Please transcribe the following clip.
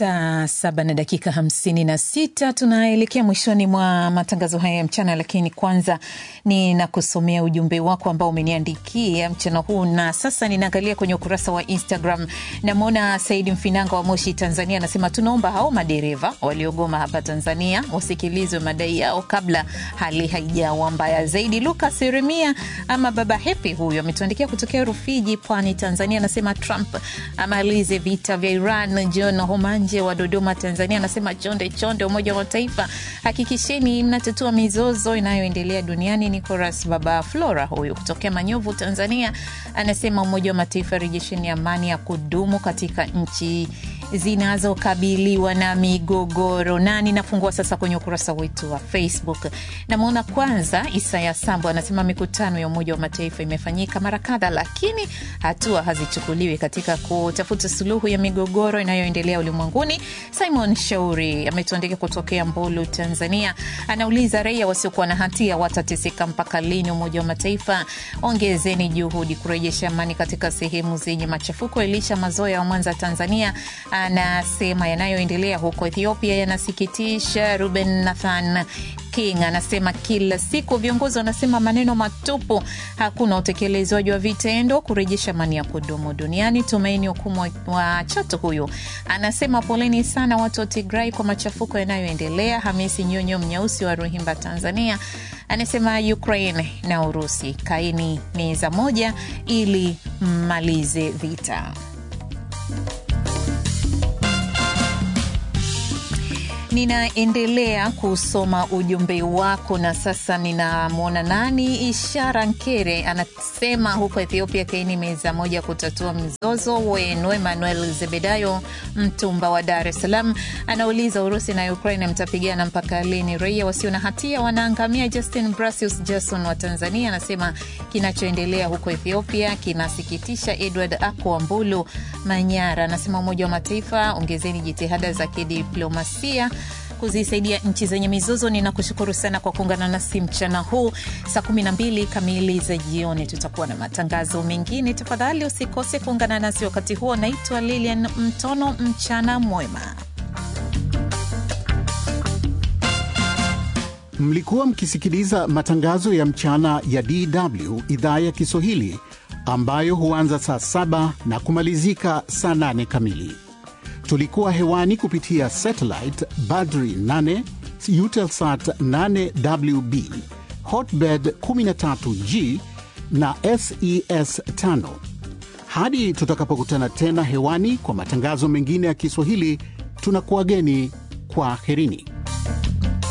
Saa saba na dakika hamsini na sita tunaelekea mwishoni mwa matangazo haya ya mchana, lakini kwanza ninakusomea ujumbe wako ambao umeniandikia mchana huu, na sasa ninaangalia kwenye ukurasa wa Instagram. Namwona Saidi Mfinanga wa Moshi, Tanzania, anasema tunaomba hao madereva waliogoma hapa Tanzania wasikilizwe madai yao kabla hali haijawa mbaya zaidi. Lukas Yeremia ama Baba Hepi huyu ametuandikia kutokea Rufiji, Pwani, Tanzania, anasema Trump amalize vita vya Iran. John Homanje wa Dodoma, Tanzania, anasema chonde chonde, Umoja wa Mataifa, hakikisheni mnatatua mizozo inayoendelea duniani. Nicolas Baba Flora huyu kutokea Manyovu, Tanzania, anasema Umoja wa Mataifa, rejesheni amani ya kudumu katika nchi zinazokabiliwa na migogoro. Na ninafungua sasa kwenye ukurasa wetu wa Facebook. Namwona kwanza Isaya Sambo anasema mikutano ya Umoja wa Mataifa imefanyika mara kadha, lakini hatua hazichukuliwi katika kutafuta suluhu ya migogoro inayoendelea ulimwenguni. Simon Shauri ametuandika kutokea Mbulu, Tanzania, anauliza raia wasiokuwa na hatia watateseka mpaka lini? Umoja wa Mataifa, ongezeni juhudi kurejesha amani katika sehemu zenye machafuko. Elisha Mazoya wa Mwanza, Tanzania, anasema yanayoendelea huko Ethiopia yanasikitisha. Ruben Nathan King anasema kila siku viongozi wanasema maneno matupu, hakuna utekelezwaji wa vitendo kurejesha amani ya kudumu duniani. Tumaini Hukumu wa Chato huyu anasema poleni sana watu wa Tigrai kwa machafuko yanayoendelea. Hamisi Nyonyo Mnyeusi wa Ruhimba, Tanzania anasema Ukraine na Urusi kaini meza moja ili mmalize vita. Ninaendelea kusoma ujumbe wako na sasa ninamwona nani, Ishara Nkere anasema huko Ethiopia kaini meza moja kutatua mzozo wenu. Emmanuel Zebedayo Mtumba wa Dar es Salaam anauliza Urusi na Ukraine mtapigana mpaka lini? Raia wasio na hatia wanaangamia. Justin Brasius Jason wa Tanzania anasema kinachoendelea huko Ethiopia kinasikitisha. Edward Ako Mbulu Manyara anasema Umoja wa Mataifa, ongezeni jitihada za kidiplomasia kuzisaidia nchi zenye mizozo. Ninakushukuru sana kwa kuungana nasi mchana huu. Saa 12 kamili za jioni tutakuwa na matangazo mengine. Tafadhali usikose kuungana nasi wakati huo. Naitwa Lilian Mtono, mchana mwema. Mlikuwa mkisikiliza matangazo ya mchana ya DW idhaa ya Kiswahili ambayo huanza saa saba na kumalizika saa nane kamili. Tulikuwa hewani kupitia satellite Badri 8 Eutelsat 8WB Hotbird 13G na SES 5. Hadi tutakapokutana tena hewani kwa matangazo mengine ya Kiswahili, tunakuwageni kwa herini.